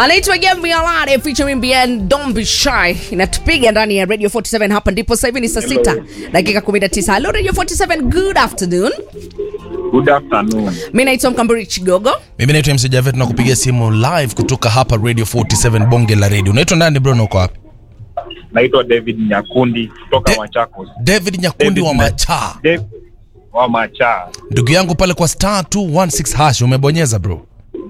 anaitwa Gembi Alade featuring Bien Don't Be Shy inatupiga ndani ya Radio 47 hapa ndipo sasa hivi ni saa sita dakika 19 hello Radio 47 good afternoon Good afternoon. mi naitwa Mkamburi Chigogo mimi naitwa MC Javet na kupigia simu live kutoka hapa radio 47 bonge la radio unaitwa nani bro na uko wapi Naitwa David Nyakundi kutoka De- Machakos. david nyakundi David wa na- machaa David wa Macha. ndugu yangu pale kwa star 216 hash umebonyeza bro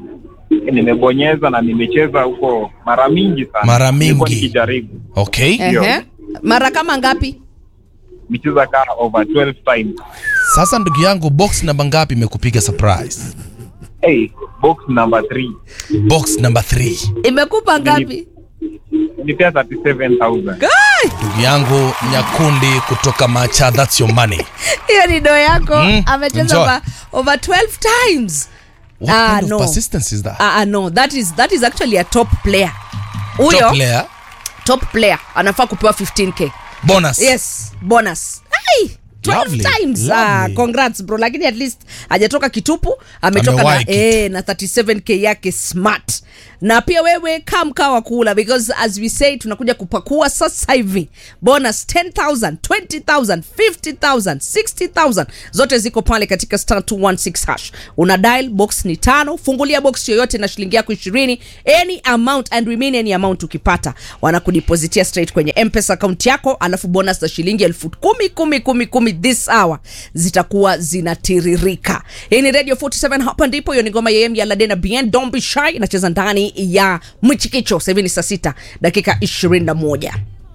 Nimebonyeza na nimecheza huko mara mingi sana. Mara Nilikuwa mingi. nikijaribu. okay Ndio. Ehe. mara kama ngapi Nimecheza kaa over 12 times. sasa ndugu yangu box namba ngapi imekupiga surprise Hey, box number 3. box number 3 imekupa ngapi Nipea 37,000. Guy! ndugu yangu nyakundi kutoka macha that's your money hiyo ni do yako Mm, amecheza enjoy. over, over 12 times what Ah, kind no. of persistence is that Ah, ah, no that is, that is actually a top player huyo top player top player anafaa kupewa 15k bonus yes bonus hey, 12 Lovely, times ah, lovely. congrats bro lakini at least hajatoka kitupu ametoka na, Amewahi kitu. eh, na 37k yake smart na pia wewe kaa mkaa wa kula because as we say tunakuja kupakua sasa hivi bonus 10000 20000 50000 60000 zote ziko pale katika star 216 hash una dial box ni tano fungulia box yoyote na shilingi yako ishirini any amount and remain any amount ukipata wanakudipositia straight kwenye mpesa account yako alafu bonus za shilingi elfu kumi kumi kumi kumi this hour zitakuwa zinatiririka hii ni radio 47 hapa ndipo hiyo ni ngoma ya em ya ladena bien don't be shy inacheza ndani ya mchikicho sasa hivi ni saa sita dakika 21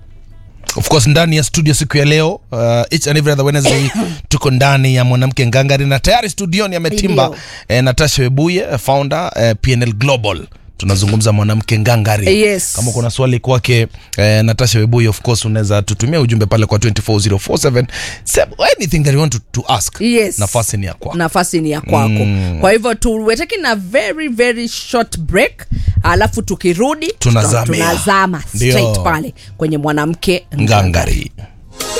of course ndani ya studio siku ya leo uh, each and every other wednesday tuko ndani ya mwanamke ngangari na tayari studioni ametimba Ndio. eh, natasha webuye eh, founder eh, pnl global tunazungumza mwanamke ngangari Yes. kama kuna swali kwake eh, natasha webuye of course unaweza tutumia ujumbe pale kwa 24047 Say anything that you want to, to ask Yes. nafasi ni ya kwako nafasi ni ya kwako mm. kwa hivyo tu, we're taking a very very short break alafu tukirudi Tunazamia. tunazama Ndio. straight pale kwenye mwanamke ngangari